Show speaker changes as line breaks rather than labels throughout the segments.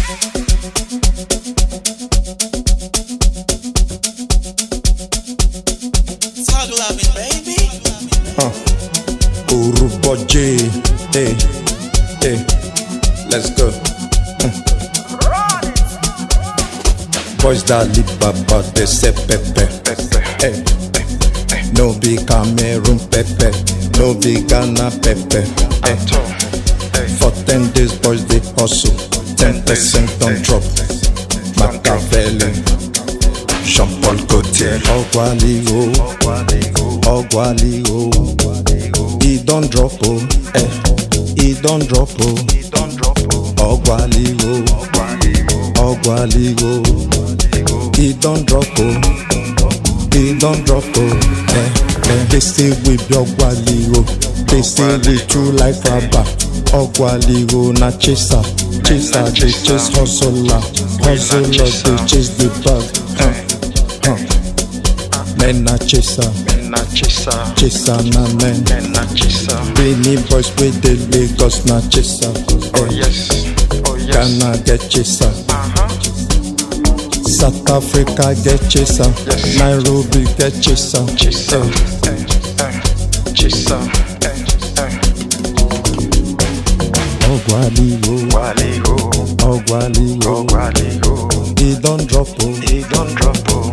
Talk loving, baby.
Uh, Uruboje, hey, hey, let's go. Uh. Boys that live baba, they say pepe, hey. No be Cameroon pepe, no be Ghana pepe. Hey. For ten days, boys they hustle, ten percent on drop. Machiavelli, Jean Paul Gaultier, Ogwali oh, Ogwali oh. He don't drop oh, eh. He don't drop oh, Ogwali oh, Ogwali oh. He don't drop oh, he don't drop oh, eh. eh. They say we be Ogwali oh, they say we true like rubber. Ogwali oh na chaser, chaser they chase hustler, hustler they chase the bag. Uh. Uh. Men na chaser, chaser na men. Benin boys wey dey Lagos na chaser. Eh, Ghana get chaser, South Africa get chaser, Nairobi get chaser. Eh, Ogwali o, Ogwali o, he don drop o, he don drop o.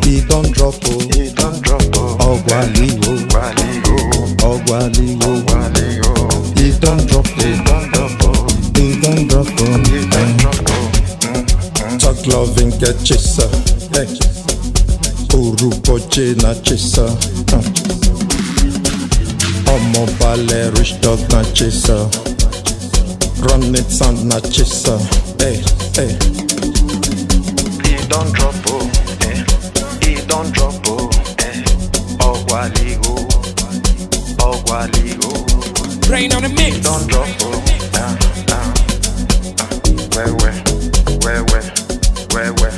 Ogwali o, Ogwali o, he don drop o, he don drop o. Talk loving get chaser, hey. Uruboje na chaser. Uh. Ọmọ balẹ̀ rich dog na chaser. Run it sound na chaser. Hey, hey.
He don't drop oh, eh. He don't drop oh, eh. Ogwali oh, Ogwali oh.
Rain on the mix.
Don't drop oh, nah, nah. Uh, where where, where where, where where.